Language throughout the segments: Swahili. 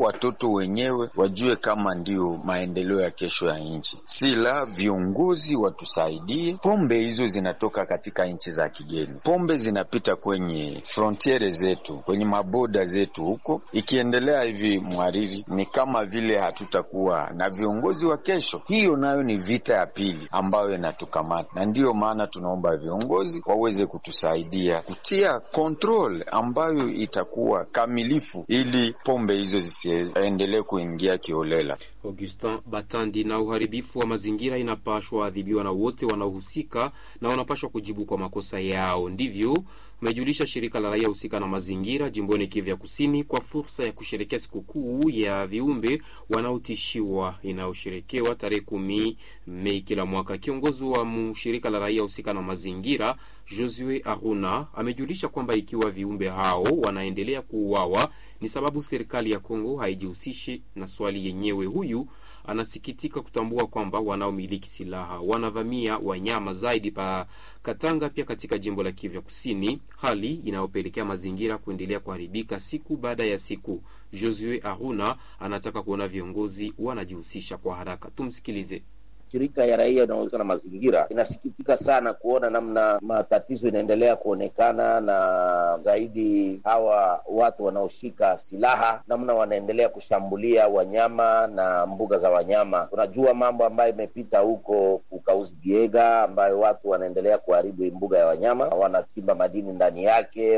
watoto wenyewe wajue kama ndio maendeleo ya kesho ya nchi, si la viongozi watusaidie. Pombe hizo zinatoka katika nchi za kigeni, pombe zinapita kwenye frontiere zetu, kwenye maboda zetu huko. Ikiendelea hivi, mwariri, ni kama vile hatutakuwa na viongozi wa kesho. Hiyo nayo ni vita ya pili ambayo inatukamata, na ndiyo maana tunaomba viongozi waweze kutusaidia kutia control ambayo itakuwa kamilifu, ili pombe hizo zisiendelee kuingia kiolela. Augustin Batandi. Na uharibifu wa mazingira inapashwa adhibiwa na wote wanaohusika na wanapashwa kujibu kwa makosa yao, ndivyo umejulisha shirika la raia husika na mazingira jimboni Kivu ya Kusini kwa fursa ya kusherekea sikukuu ya viumbe wanaotishiwa inayosherekewa tarehe kumi Mei kila mwaka. Kiongozi wa shirika la raia husika na mazingira Josue Aruna amejulisha kwamba ikiwa viumbe hao wanaendelea kuuawa ni sababu serikali ya Kongo haijihusishi na swali yenyewe. Huyu anasikitika kutambua kwamba wanaomiliki silaha wanavamia wanyama zaidi pa Katanga, pia katika jimbo la Kivu Kusini, hali inayopelekea mazingira kuendelea kuharibika siku baada ya siku. Josue Aruna anataka kuona viongozi wanajihusisha kwa haraka. Tumsikilize. Shirika ya raia inayohusika na mazingira inasikitika sana kuona namna matatizo inaendelea kuonekana, na zaidi hawa watu wanaoshika silaha, namna wanaendelea kushambulia wanyama na mbuga za wanyama. Tunajua mambo ambayo imepita huko Kukauzi Biega, ambayo watu wanaendelea kuharibu mbuga ya wanyama, wanachimba madini ndani yake,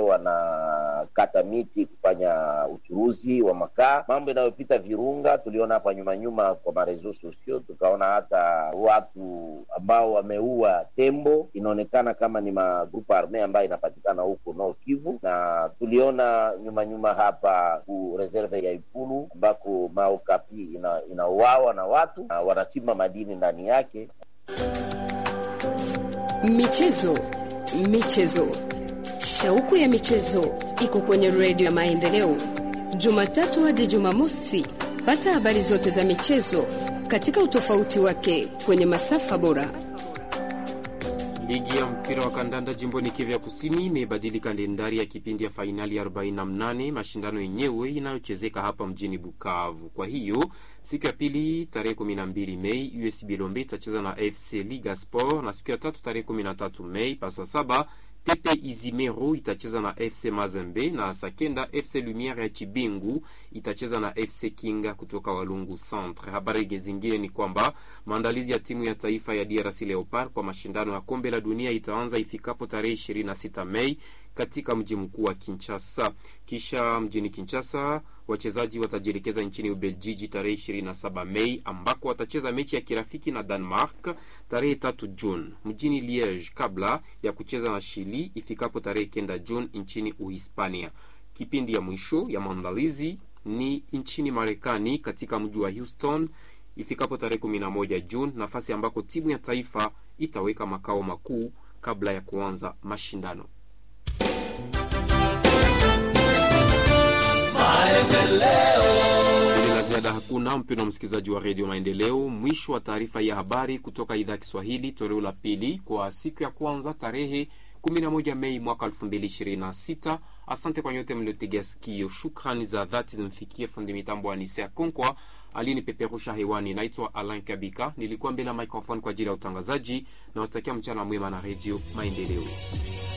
wanakata miti kufanya uchuruzi wa makaa. Mambo inayopita Virunga tuliona hapa nyuma nyuma kwa marezo sosio, tukaona hata watu ambao wameua tembo, inaonekana kama ni magrupu arme ambayo inapatikana huko Nord Kivu, na tuliona nyuma nyuma hapa ku reserve ya Ikulu ambako maokapi inauawa ina na watu na wanachimba madini ndani yake. Michezo, michezo, shauku ya michezo iko kwenye redio ya Maendeleo, Jumatatu hadi Jumamosi. Pata habari zote za michezo katika utofauti wake kwenye masafa bora. Ligi ya mpira wa kandanda jimboni Kivu ya Kusini imebadili kalendari ya kipindi ya fainali 48 mashindano yenyewe inayochezeka hapa mjini Bukavu. Kwa hiyo siku ya pili tarehe 12 Mei USB Lombe itacheza na FC Liga Sport, na siku ya tatu tarehe 13 Mei pasa saba Pepe Izimero itacheza na FC Mazembe na Sakenda FC Lumiere ya Chibingu itacheza na FC Kinga kutoka Walungu Centre. Habari zingine ni kwamba maandalizi ya timu ya taifa ya DRC Leopard kwa mashindano ya kombe la dunia itaanza ifikapo tarehe 26 Mei katika mji mkuu wa Kinshasa. Kisha mjini Kinshasa wachezaji watajielekeza nchini Ubeljiji tarehe 27 Mei ambako watacheza mechi ya kirafiki na Denmark tarehe 3 Juni mjini Liege kabla ya kucheza na Chili ifikapo tarehe kenda Juni nchini Uhispania. Kipindi ya mwisho ya maandalizi ni nchini Marekani katika mji wa Houston ifikapo tarehe 11 Juni, nafasi ambako timu ya taifa itaweka makao makuu kabla ya kuanza mashindano. la ziada hakuna, mpendwa msikilizaji wa redio Maendeleo. Mwisho wa taarifa ya habari kutoka idhaa ya Kiswahili, toleo la pili kwa siku ya kwanza tarehe 11 Mei mwaka 2026. Asante kwa nyote mliotegea sikio. Shukrani za dhati zimfikie fundi mitambo wa Nisea Konkwa aliyenipeperusha hewani. Naitwa Alain Kabika, nilikuwa mbele ya microphone kwa ajili ya utangazaji na watakia mchana mwema na redio Maendeleo.